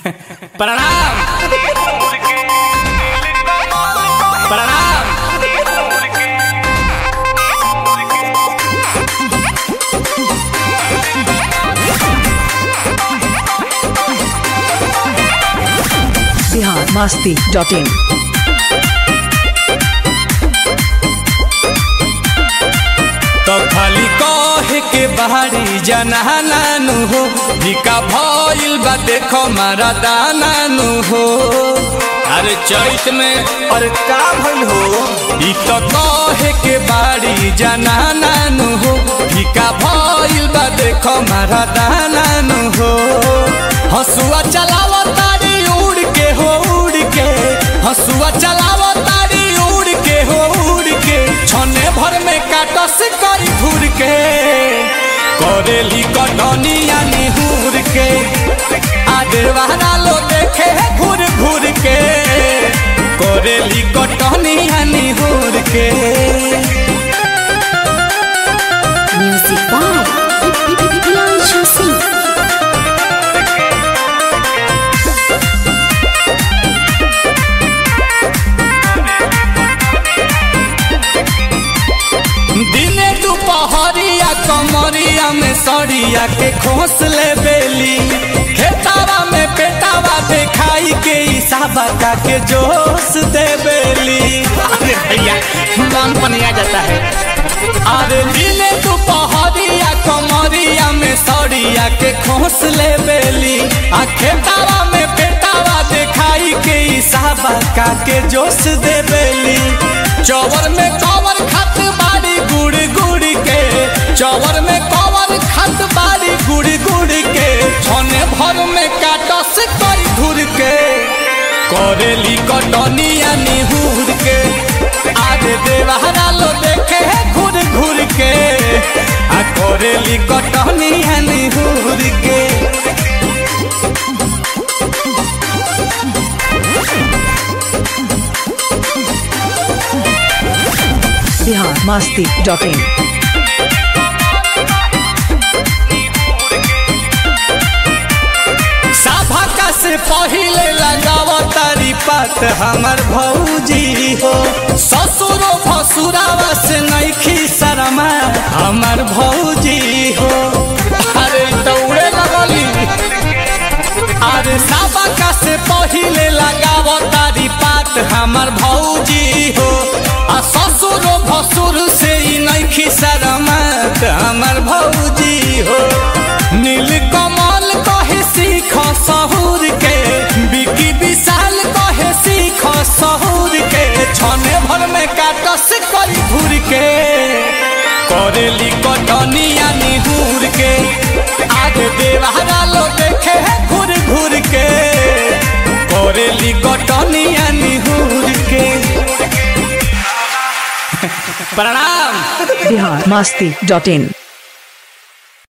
प्रणाम प्रणाम बिहार मस्ती dot in तो खाली कहे के बाहरी जनानानु हो भिका भइल बा देखो मारा दानानु हो अरे चैत में अरे का भइल हो ई तो कहे के बाड़ी जनानानु हो भिका भइल बा देखो मारा दानानु हो हसुआ चलाव तारी उड़ के हो उड़ के हसुआ चलाव तारी उड़ के हो उड़ के छने भर में काटस करी घूर के करेली कटनिया निहुर के आदेवाना लो देखे घूर घूर के करेली कटनिया निहुर के Music by Bianca Singh. दिने दुपहरिया कमरिया में सड़िया के खोस ले बेली खेतावा में पेटावा देखाई के इसाबा का के जोश दे बेली अरे भैया मन पनिया जाता है अरे दिने दुपहरिया कमरिया में सड़िया के खोस ले बेली आ खेतावा में पेटावा देखाई के इसाबा का के जोश दे बेली चौवर में कवर खत बाड़ी गुड़ गुड़ के चौवर में कवर खत बाड़ी गुड़ गुड़ के छने भर में काटस कई धुर के करेली कटनिया निहुर के आगे देवहरा लो देखे घूर घूर के आ करेली कटनिया निहुर के बिहार मस्ती डॉट इन सभा का से पहिले लगाव तारी पात हमर भौजी हो ससुरो भसुरावा से नैखी शरमा हमर भौजी हो अरे दौड़े लगली अरे सभा का से पहिले लगाव तारी पात हमर भौजी हो आ ससुरो भसुर से ई नैखी शरमत हमर भौजी हो नील कमल कहे सीख सहूर के बिकी विशाल कहे सीख सहूर के छने भर में काटस करी घूर के करेली कटनिया निहूर के आगे देवहरा लो देखे घूर घूर के करेली कटनिया निहूर के प्रणाम बिहार मस्ती डॉट इन